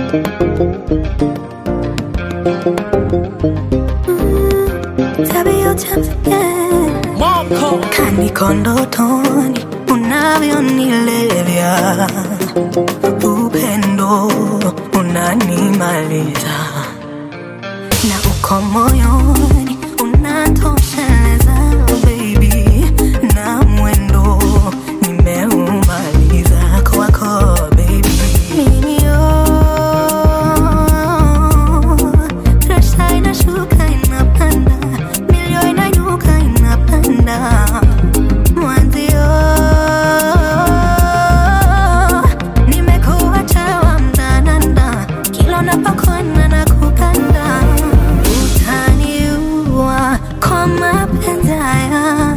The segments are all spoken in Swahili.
Tabia utamsikia kaniko ndotoni unavyonilevya, upendo unanimaliza na uko moyoni unatosheleza baby, na mwendo nimeumaliza kwako baby. Mimi oh, presha inashuka inapanda, milio inainuka inapanda Mwanzio nimekuacha wa mdananda, kila unapokwenda na kukanda, utaniua kwa mapenzi haya,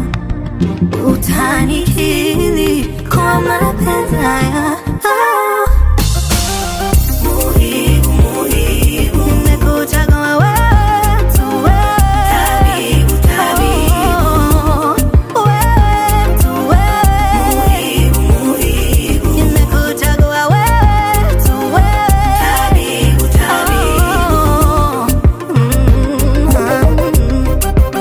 utanikili kwa mapenzi haya Ah. Muhibu, muhibu. Nimekuchagua wewe tu wewe. Oh, wewe tu wewe. Nimekuchagua wewe tu wewe. Oh, mm,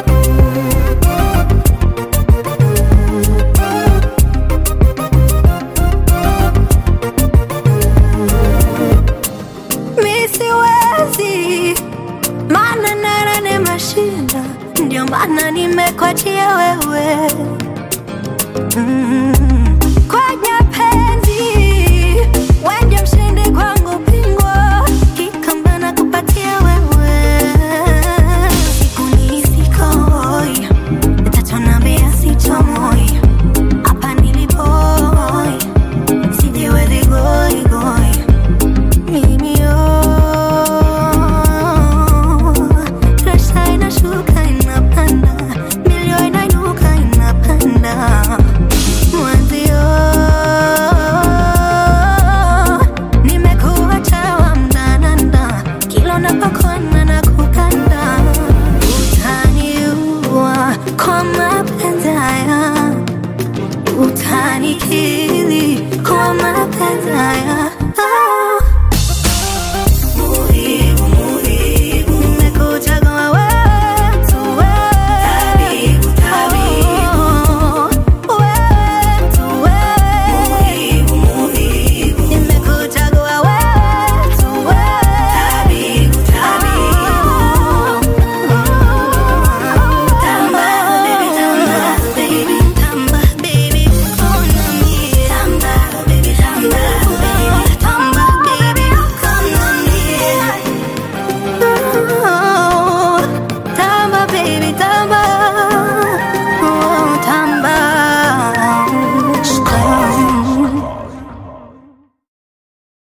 mi siwezi, maana nara nimeshinda, ndio maana nimekwachia wewe mm. Kwenye penzi wewe mshindi kwangu, bingwa kikamba kupatia wewe, siku ni sikoi, utatonambia sitomoi, hapa nilipo sijiwezi goi goi